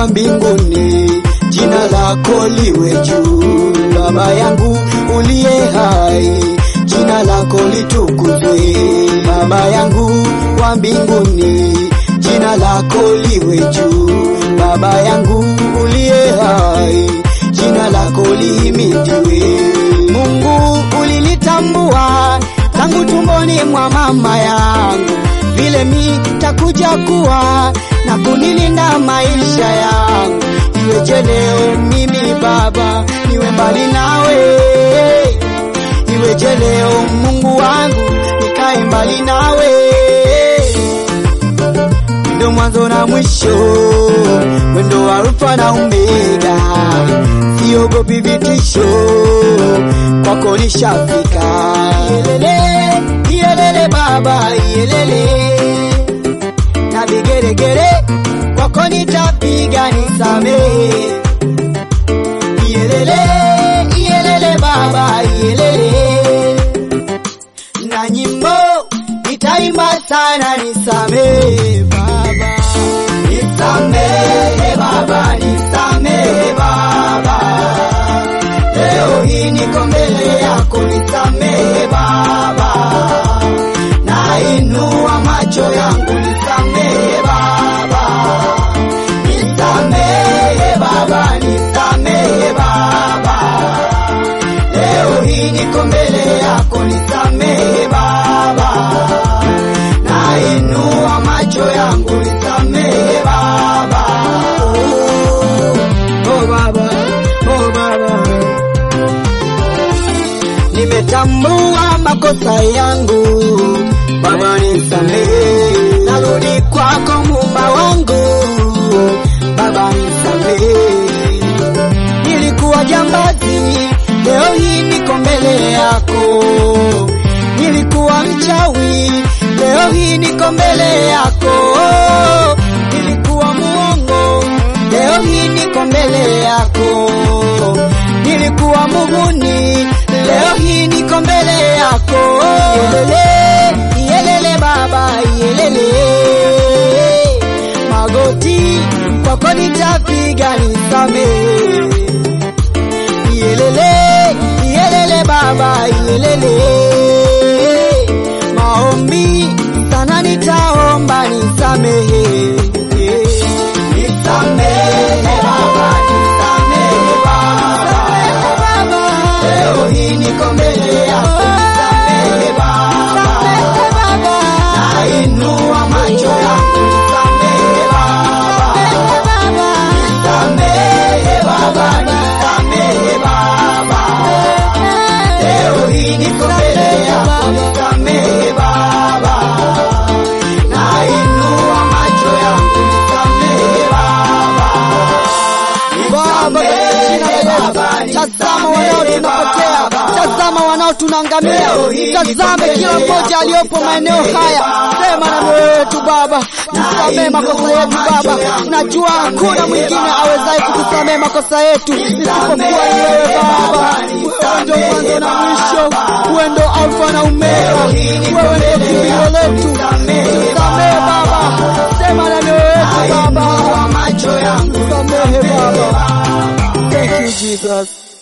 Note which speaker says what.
Speaker 1: wa mbinguni, jina lako liwe juu. Baba yangu uliye hai, jina lako litukuzwe. Baba yangu wa mbinguni, jina lako liwe juu. Baba yangu uliye hai, jina lako lihimidiwe. Mungu ulinitambua tangu tumboni mwa mama yangu, vile mi takuja kuwa na kunilinda maisha yangu. Iweje leo mimi Baba niwe mbali nawe, iweje leo Mungu wangu nikae mbali nawe ndo mwanzo na mwisho, mwendo wa Alfa na Omega, siogopi vitisho, kwako nishafika. Yelele, yelele Baba, yelele na vigeregere, kwako nitapiga nisamehe. Yelele, yelele Baba, yelele na nyimbo nitaimba sana, nisamehe Baba, nisamehe Baba, nisamehe Baba, leo hii niko mbele yako, nisamehe Baba, nainua macho yangu, nisamehe Baba, nisamehe Baba, nisamehe Baba, leo hii niko mbele yako, nisamehe Baba, nainua macho yangu, nisamehe Baba. Oh, oh Baba, oh Baba, nimetambua makosa yangu Baba, nisamehe, narudi kwako Muumba wangu Baba, nisamehe nilikuwa jambazi, leo hii niko mbele yako. Nilikuwa mchawi, leo hii niko mbele yako. Nilikuwa muongo, leo hii niko mbele yako. Nilikuwa muhuni, leo hii niko mbele yako. Yelele, yelele Baba, yelele magoti kwako nitapiga, nisamehe Yelele, yelele Baba, yelele maombi sana nitaomba, nisamehe nisamehe Baba, nisamehe Baba, leo hii niko mbele yako, nisamehe Baba, nainua macho yangu, nisamehe Baba, nisamehe Baba, nisamehe Baba, leo hii niko mbele yako, nisamehe Baba, nainua macho yangu, nisamehe Baba,
Speaker 2: Baba, katika jina la Yesu, tazama wanao tunapotea, tazama wanao tunaangamia, tazame kila mmoja aliyopo maeneo haya. Sema na mioyo yetu Baba, tusamehe makosa yetu Baba. Unajua hakuna mwingine awezaye kutusamehe makosa yetu isipokuwa ni wewe Baba. Wewe ndio mwanzo na mwisho, wewe ndio Alfa na Omega, wewe ndio kimbilio letu. Tusamehe Baba, sema na mioyo yetu Baba,
Speaker 1: macho yangu
Speaker 2: tusamehe Baba. Thank you Jesus.